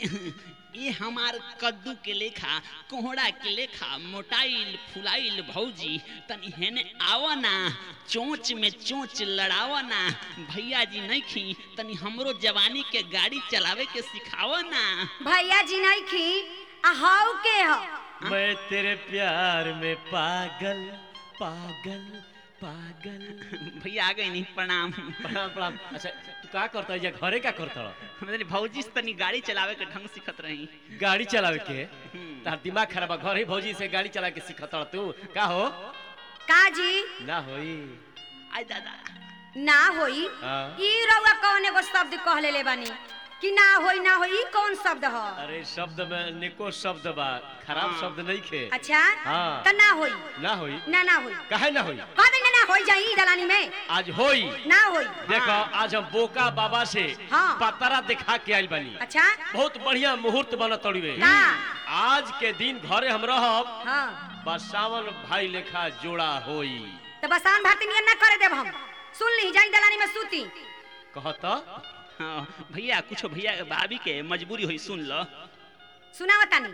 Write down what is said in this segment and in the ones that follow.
ये हमार कद्दू के लेखा कोहड़ा के लेखा मोटाइल फुलाइल भौजी तनी हेने आवा ना चोंच में चोंच लड़ावा ना भैया जी नहीं खी तनी हमरो जवानी के गाड़ी चलावे के सिखावा ना भैया जी नहीं खी आ हाउ के हो मैं तेरे प्यार में पागल पागल पागल भैया आ गई नहीं प्रणाम प्रणाम प्रणाम अच्छा तू का करता है या घरे का करता मेरे भौजी से तनी गाड़ी चलावे के ढंग सिखत रही गाड़ी चलावे के हम्म। तार दिमाग खराब है घर ही भौजी से गाड़ी चला के सिखत तू का हो का जी ना होई आई दादा ना होई हाँ। ई रउआ कौन एगो शब्द कह लेले बानी कि ना होई ना होई ई कौन शब्द ह अरे शब्द में निको शब्द बा खराब हाँ। शब्द नहीं खे अच्छा हाँ। त ना होई ना होई ना ना होई काहे ना होई कह दे ना होई जाई दलानी में आज होई ना होई देखो आज हम बोका बाबा से हाँ। पतरा दिखा के आइल बानी अच्छा बहुत बढ़िया मुहूर्त बनत तड़िवे का आज के दिन घरे हम रहब हाँ बस सावन भाई लेखा जोड़ा होई तो बसान भारती नियन ना करे देब हम सुन ली जाई दलानी में सूती कहत हाँ भैया कुछ भैया भाभी के मजबूरी हुई सुन लो सुनावा तानी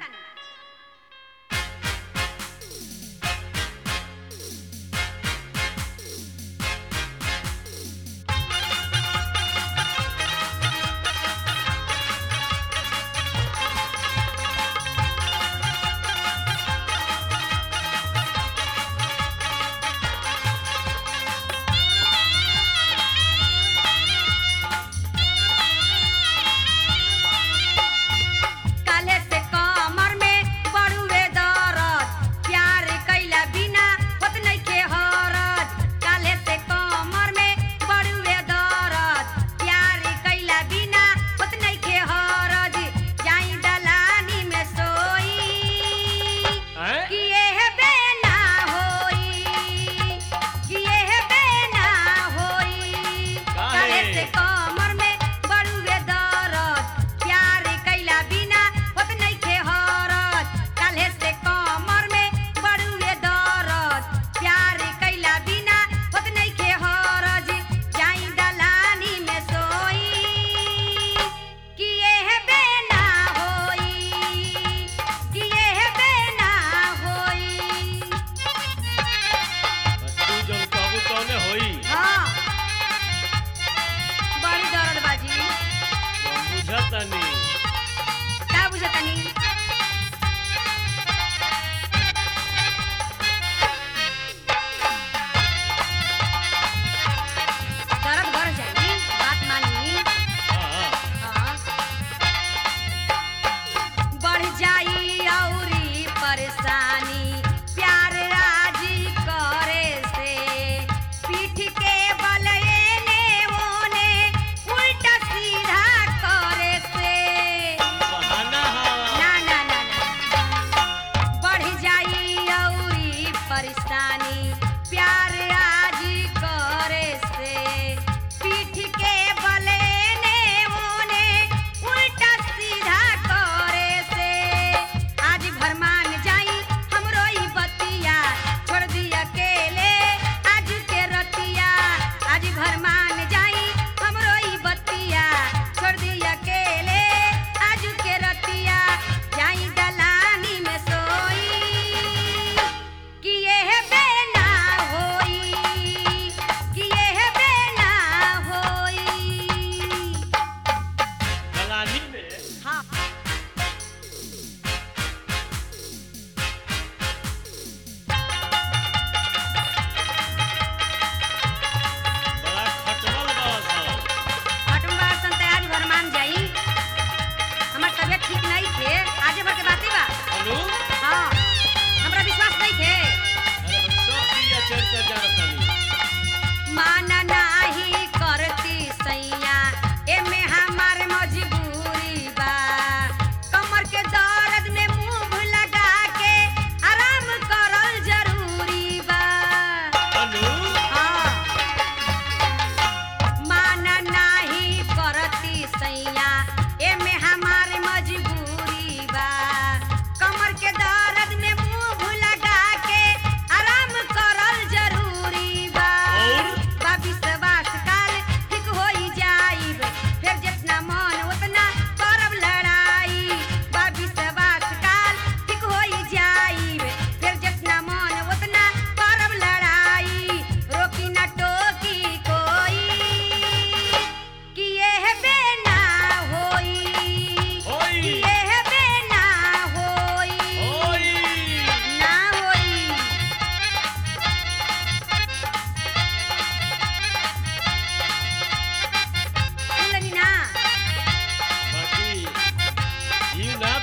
काले से कमर में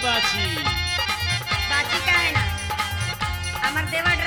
बाची बाची का है ना हमार देवा